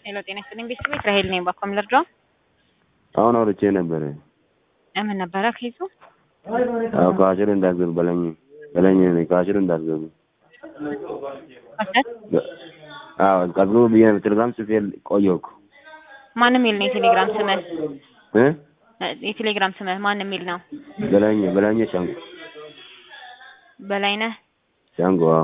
ሄሎ ጤና ይስጥልኝ ቤተሰቦች ራሄል ነኝ ባኮም ልርዳው አሁን አውርቼ ነበረ። ምን ነበረ ከይዙ አዎ ከአሽር እንዳትገቡ በለኝ በለኝ ነኝ ከአሽር እንዳትገቡ። አዎ ቀዝቅዙ ብዬ ቴሌግራም ጽፌ ቆየሁ እኮ ማንም የሚል ነው የቴሌግራም ስምህ እ የቴሌግራም ስምህ ማን የሚል ነው በላኝ በላኝ ሻንቆ በላይነህ ሻንቆ አዎ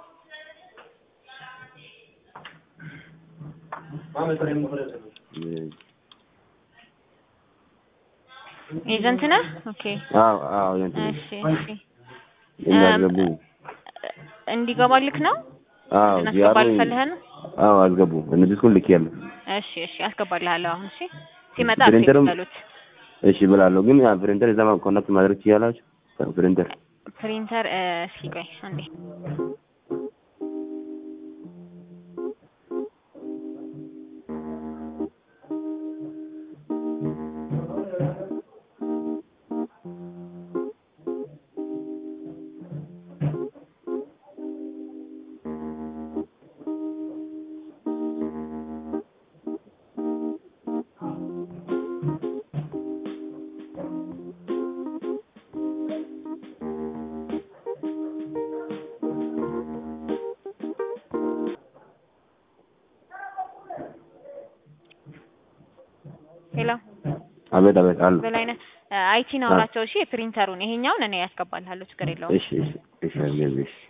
ኤጀንት ነህ ኦኬ አዎ አዎ እንትን እሺ እሺ እንዳትገቡ እንዲገባልክ ነው አዎ እናስገባልህ ፈልገህ ነው አዎ አስገቡ እነዚህ ሁሉ ልኬያለሁ እሺ እሺ አስገባልሃለሁ አሁን እሺ ሲመጣ ፕሪንተርም በሉት እሺ ብላለሁ ግን ያ ፕሪንተር እዛ ኮኔክት ማድረግ ትችላላችሁ ፕሪንተር ፕሪንተር እስኪ ቆይ አንዴ ሄሎ አቤት አቤት አሉ በላይነህ አይቲ ነው አውራቸው እሺ የፕሪንተሩን ይሄኛውን እኔ ያስገባልሃለሁ ችግር የለውም እሺ እሺ እሺ አስገቢ እሺ